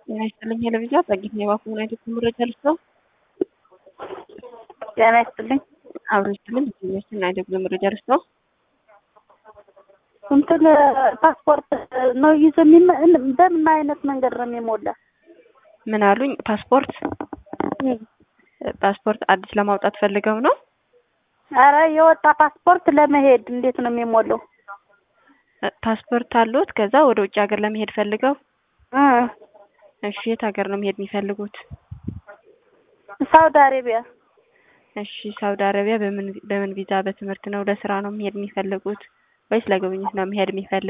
ጤና ይስጥልኝ ቴሌቪዥን ጸጊት ነው የባኩ ምን አይነት መረጃ ልስጠው? ጤና ይስጥልኝ አብሮ ይስጥልኝ ቴሌቪዥን አይነት መረጃ ልስጠው? እንትን ፓስፖርት ነው ይዞ የሚመ- በምን አይነት መንገድ ነው የሚሞላ? ምን አሉኝ? ፓስፖርት ፓስፖርት አዲስ ለማውጣት ፈልገው ነው? አረ የወጣ ፓስፖርት ለመሄድ እንዴት ነው የሚሞላው? ፓስፖርት አሉት ከዛ ወደ ውጭ ሀገር ለመሄድ ፈልገው? እ እሺ የት ሀገር ነው መሄድ የሚፈልጉት? ሳውዲ አረቢያ። እሺ ሳውዲ አረቢያ በምን በምን ቪዛ በትምህርት ነው ለስራ ነው መሄድ የሚፈልጉት ወይስ ለጉብኝት ነው መሄድ የሚፈልጉት?